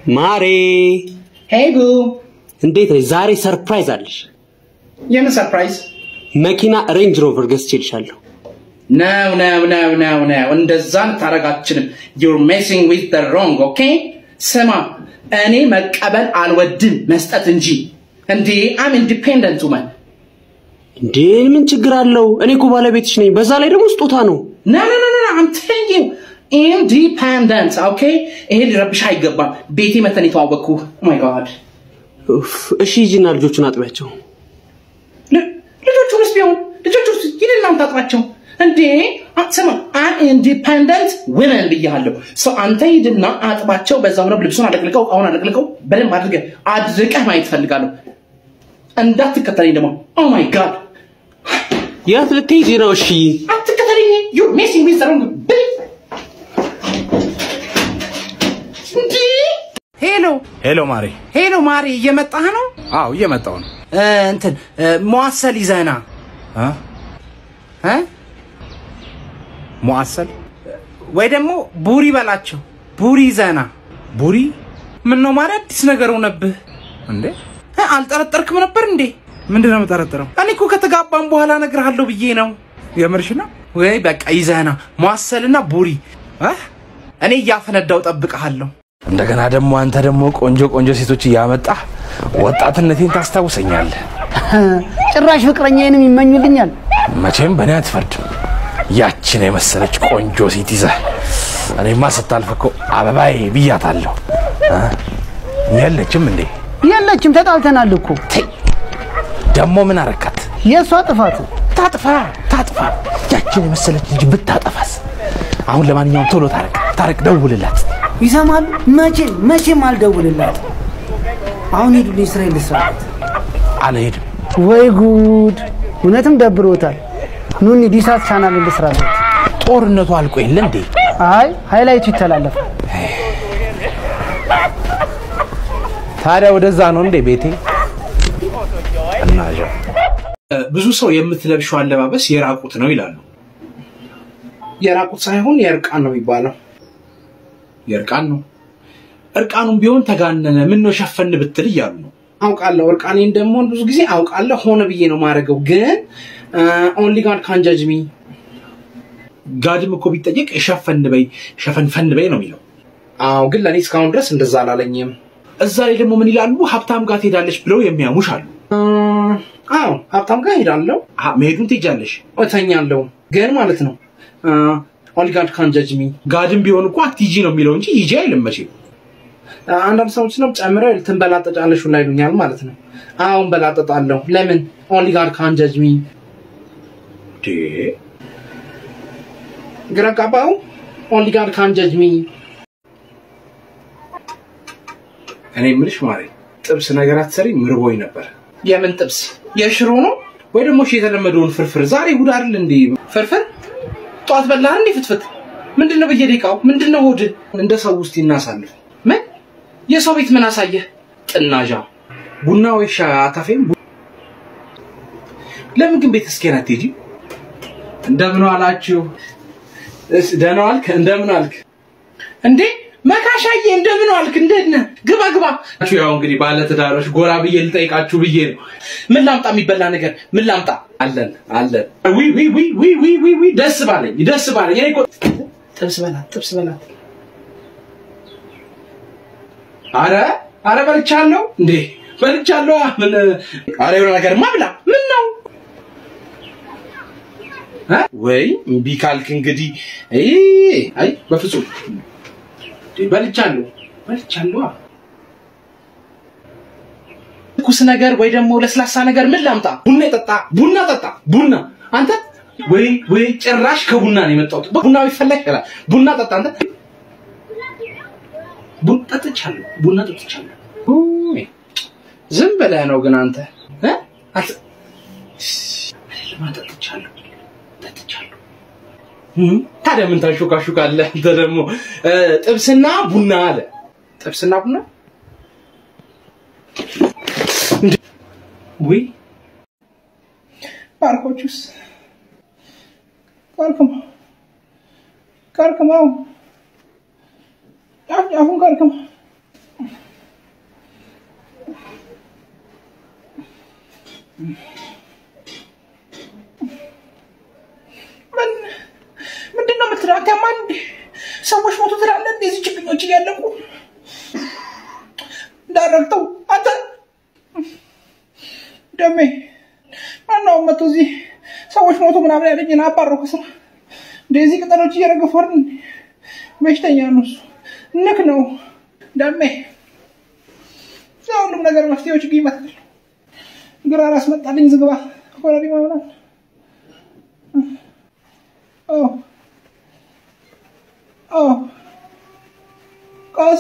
ማሬ ሄይ ቡ እንዴት ነሽ? ዛሬ ሰርፕራይዝ አለሽ። የምን ሰርፕራይዝ መኪና ሬንጅ ሮቨር ገዝቼልሻለሁ። ነው ነው ነው ነው ነው እንደዛ ልታደርግ አትችልም ዩር ሜሲንግ ዊዝ ደ ሮንግ ኦኬ ስማ እኔ መቀበል አልወድም መስጠት እንጂ እንዴ አም ኢንዲፔንደንት ውመን እንዴ ምን ችግር አለው? እኔ እኮ ባለቤትሽ ነኝ። በዛ ላይ ደግሞ ስጦታ ነው። ኖ ኖ ኖ ኖ አም ቴሊንግ ዩ ኢንዲፔንደንት ኦኬ ይሄ ሊረብሽ አይገባም ቤቴ መተን የተዋወቅኩ ማይ ጋድ ኡፍ፣ እሺ ሂጂና ልጆቹን አጥቢያቸው። ልጆቹንስ ቢሆን ልጆቹስ ሂድና አምጣጥባቸው እንዴ አ- ስማ ኢንዲፐንደንት ውመን ብያለሁ ሰው አንተ ሂድና አጥባቸው በዛው ነው ልብሱን አለቅልቀው እቃውን አለቅልቀው በደንብ አድርገህ አድርቀህ ማየት ፈልጋለሁ እንዳትከተለኝ ደግሞ ኦ ማይ ጋድ የት ልትሄጂ ነው? እሺ አትከተለኝ ዩ ሜሲንግ ዊዝ ሮንግ እንዴ ሄሎ ሄሎ ማሬ። ሄሎ ማሪ እየመጣህ ነው አዎ እየመጣው ነው። እ፣ እንትን እ፣ መዋሰል ይዘህና አ? እ? ሙአሰል ወይ ደግሞ ቡሪ በላቸው ቡሪ ይዘህና ቡሪ ምን ነው ማሪ አዲስ ነገር ሆነብህ እንዴ? እ፣ አልጠረጠርክም ነበር እንዴ ምንድን ነው የምጠረጥረው? እኔ እኮ ከተጋባም በኋላ እነግርሃለሁ ብዬ ነው የምርሽ ነው? ወይ በቃ ይዘህና መዋሰልና ቡሪ አ? እኔ እያፈነዳው ጠብቀሃለሁ እንደገና ደግሞ አንተ ደግሞ ቆንጆ ቆንጆ ሴቶች እያመጣህ ወጣትነቴን ታስታውሰኛለህ። ጭራሽ ፍቅረኛዬንም ይመኙልኛል። መቼም በእኔ አትፈርድም። ያችን የመሰለች ቆንጆ ሴት ይዘህ እኔማ ስታልፍ እኮ አበባዬ ብያታለሁ። አ? የለችም እንዴ? የለችም፣ ተጣልተናል እኮ። ተይ ደግሞ ምን አረካት? የእሷ ጥፋት ታጥፋ ታጥፋ። ያችን የመሰለች ልጅ ብታጠፋስ? አሁን ለማንኛውም ቶሎ ታረቅ ታረቅ፣ ደውልላት። ይሰማል። መቼም መቼም አልደውልላት። አሁን ሂዱልኝ፣ ስራ ልስራበት። አልሄድም። ወይ ጉድ! እውነትም ደብሮታል። ኑኒ ዲሳት ቻናል ልስራበት። ጦርነቱ አልቆ የለ እንዴ? አይ ሃይላይቱ ይተላለፋል። ታዲያ ወደዛ ነው እንዴ ቤቴ? እናዣ ብዙ ሰው የምትለብሸው አለባበስ የራቁት ነው ይላሉ። የራቁት ሳይሆን የእርቃን ነው የሚባለው የእርቃን ነው። እርቃኑም ቢሆን ተጋነነ፣ ምን ነው ሸፈን ብትል እያሉ ነው። አውቃለሁ እርቃኔን ደግሞ ብዙ ጊዜ አውቃለሁ ሆነ ብዬ ነው ማድረገው ግን ኦንሊ ጋድ ካን ጀጅ ሚ ጋድም እኮ ቢጠየቅ ሸፈን በይ ሸፈንፈን በይ ነው የሚለው። አዎ ግን ለእኔ እስካሁን ድረስ እንደዛ አላለኝም እዛ ላይ ደግሞ ምን ይላሉ? ሀብታም ጋር ትሄዳለች ብለው የሚያሙሽ አሉ። አ፣ አዎ ሀብታም ጋር ሄዳለሁ አ፣ መሄዱን ትሄጃለሽ። እተኛለሁ ግን ማለት ነው ኦንሊ ጋድ ካን ጀጅ ሚ ጋድም ቢሆን እኮ አትሂጂ ነው የሚለው እንጂ ሂጂ አይልም መቼም። አንዳንድ ሰዎች ነው ጨምረው ትንበላጠጫለሽ ሁላ ይሉኛል ማለት ነው አሁን በላጠጣለሁ ለምን ኦንሊ ጋድ ካን ጀጅ ሚ እንዴ! ግራ ጋባው ኦንሊ ጋድ ካን ጀጅ ሚ እኔ የምልሽ ማሬ ጥብስ ነገር አትሰሪ ምርቦኝ ነበር። የምን ጥብስ የሽሮ ነው ወይ ደግሞ እሺ የተለመደውን ፍርፍር ዛሬ እሑድ አይደል እንዴ? ፍርፍር ጠዋት በላህ እንዴ ፍትፍት ምንድን ነው በየደቂቃው ምንድን ነው ሆድ እንደ ሰው ውስጥ ይናሳልፍ። ምን የሰው ቤት ምን አሳየህ ጥናዣ ቡና ወይ ሻይ አታፌም? ቡ- ለምን ግን ቤት እስኪን አትሄጂ? እንደምን ዋላችሁ? እስ ደህና ዋልክ? እንደምን ዋልክ? እንዴ መካሻዬ እንደምን ዋልክ እንዴት ነህ ግባ ግባ ያው እንግዲህ ባለትዳሮች ጎራ ብዬ ልጠይቃችሁ ብዬ ነው። ምን ላምጣ የሚበላ ነገር ምን ላምጣ አለን አለን። ዊ ዊ ዊ ዊ ዊ ዊ ዊ ደስ ባለኝ ደስ ባለኝ። እኔ እኮ ጥብስ በላት ጥብስ በላት አረ አረ በልቻለሁ እንዴ በልቻለሁ። ምን አረ የሆነ ነገርማ ብላ ምን ነው እ? ወይ እምቢ ካልክ እንግዲህ አይ አይ በፍጹም እንዴ፣ በልቻለሁ በልቻለሁ። ትኩስ ነገር ወይ ደግሞ ለስላሳ ነገር ምን ላምጣ ቡና ጠጣ ቡና ጠጣ ቡና አንተ ወይ ወይ ጭራሽ ከቡና ነው የመጣሁት። ቡና ቢፈላ ይችላል። ቡና ጠጣ አንተ ቡና ጠጥቻለሁ ቡና ጠጥቻለሁ። ኡይ፣ ዝም ብለህ ነው ግን አንተ እ? አት- አይደለም፣ ጠጥቻለሁ ጠጥቻለሁ። እም፣ ታዲያ ምን ታሾካሹካለህ አንተ ደግሞ እ፣ ጥብስና ቡና አለ ጥብስና ቡና ወይ ባርኮቹስ ቀርቅማ ቀርቅማው ጫፍ ጫፉን ቀርቅማ ምን ምንድን ነው የምትለው? አንተ ማን ሰዎች ሞቱ ትላለህ? እንደዚህ ችግኞች እያለቁ እንዳረግተው አንተ ደሜ ማነው መቶ እዚህ ሰዎች ሞቱ ምናምን ያለኝን አባረው ከስራ እንደዚህ ቅጠሎች እየረገፉ አይደል? በሽተኛ ነው እሱ ንክ ነው ደሜ ሁሉም ነገር መፍትሄዎች ግን ይመጣል። ግራ ራስ መጣልኝ ዝግባ ኮረሪማ ምናምን ኦ ኦ ቀስ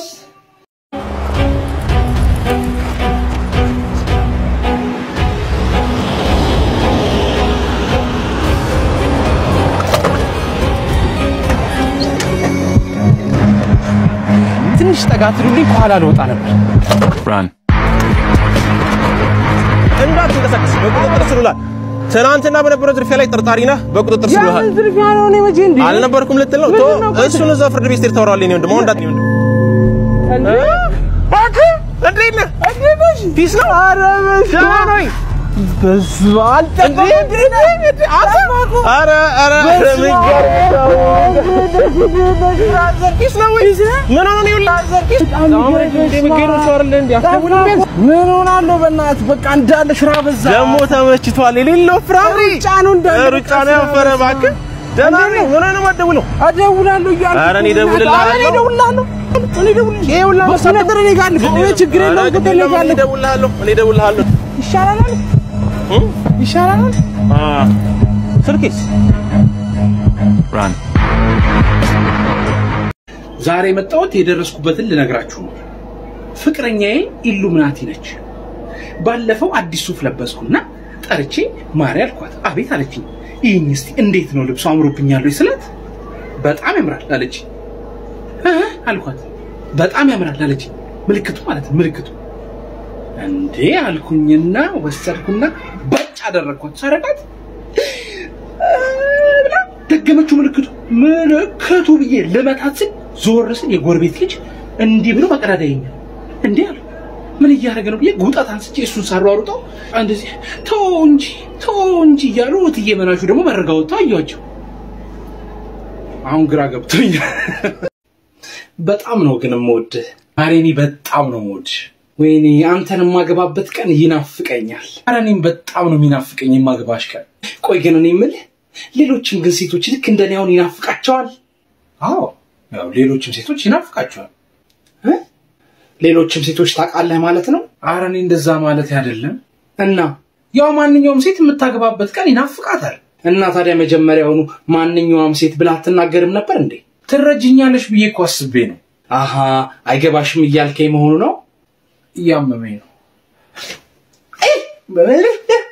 ትንሽ ጠጋ ትሉልኝ ከኋላ ልወጣ ነበር። እንዳትንቀሳቀስ በቁጥጥር ስር ውሏል። ትናንትና በነበረው ዝርፊያ ላይ ጠርጣሪ ነህ፣ በቁጥጥር ስር ውሏል። ዝርፊያ ነው እኔ መቼ እንዴ? አልነበርኩም ልትል ነው? ቶ እሱን እዛ ፍርድ ቤት ስትሄድ ታወራዋለህ። እኔ ወንድም አሁን እንዳትኝ ወንድም እባክህ እንዴት ነህ? ፒስ ነው? ኧረ ደህና ነኝ። በስመ አብ አልጠበኩም። ኧረ ኧረ ኧረ ምን ፒስ ነው ወይ? ምን ሆነህ ነው? ይኸውልህ ምን ሆናለሁ? በእናትህ በቃ እንዳለ ስራ በዛ። ደግሞ ተመችቷል። የሌለው ፍራፍሬ ሩጫ ነው እንዳለ ሩጫ ነው ያፈረ። እባክህ ደህና ነኝ። ምን ሆነህ ነው የማትደውለው? እደውላለሁ እያልኩ ኧረ እኔ እደውልልሃለሁ። ኧረ እኔ እደውልልሃለሁ። እኔ እደውልልሃለሁ። ይኸውልህ በቃ ነገር እኔ ጋር አለ። እኔ ችግር ኧረ የለውም። ግድ እኔ የለም፣ ጋር እኔ አለ። እደውልልሃለሁ። እኔ እደውልልሃለሁ። ይሻላል አለ። እ? ይሻላል አለ። አ ስልኬስ ዛሬ የመጣሁት የደረስኩበትን ልነግራችሁ ነው። ፍቅረኛዬ ኢሉሚናቲ ነች። ባለፈው አዲስ ሱፍ ለበስኩና ጠርቼ ማሪ አልኳት። አቤት አለችኝ። ይህን እስቲ እንዴት ነው ልብሱ አምሮብኛል ወይ ስላት በጣም ያምራል አለች። አልኳት። በጣም ያምራል አለች። ምልክቱ ማለት ነው ምልክቱ እንዴ አልኩኝና ወሰድኩና በጭ አደረግኳት። ሰረቃት ብላ ደገመችው ምልክቱ ምልክቱ ብዬ ልመታት ስል ዞር ስል የጎረቤት ልጅ እንዲህ ብሎ በቀዳዳ ይኛል። እንዴ አሉ ምን እያደረገ ነው ብዬ ጉጣት አንስቼ እሱን ሳሯሩጠው እንደዚህ ተው እንጂ ተው እንጂ እያሉ እትዬ መናሹ ደግሞ መረጋ ወጥተው አየኋቸው። አሁን ግራ ገብቶኛል። በጣም ነው ግን የምወድህ ማሬኒ፣ በጣም ነው የምወድህ። ወይኔ አንተን የማገባበት ቀን ይናፍቀኛል። ኧረ እኔም በጣም ነው የሚናፍቀኝ የማገባሽ ቀን። ቆይ ግን እኔ የምልህ ሌሎችም ግን ሴቶች ልክ እንደኔ አሁን ይናፍቃቸዋል? አዎ ያው ሌሎችም ሴቶች ይናፍቃቸዋል። እ? ሌሎችም ሴቶች ታውቃለህ ማለት ነው? ኧረ እኔ እንደዛ ማለት አይደለም። እና ያው ማንኛውም ሴት የምታገባበት ቀን ይናፍቃታል። እና ታዲያ መጀመሪያውኑ ማንኛውም ሴት ብላ አትናገርም ነበር እንዴ? ትረጅኛለሽ ብዬ እኮ አስቤ ነው። አሃ አይገባሽም እያልከኝ መሆኑ ነው። እያመመኝ ነው።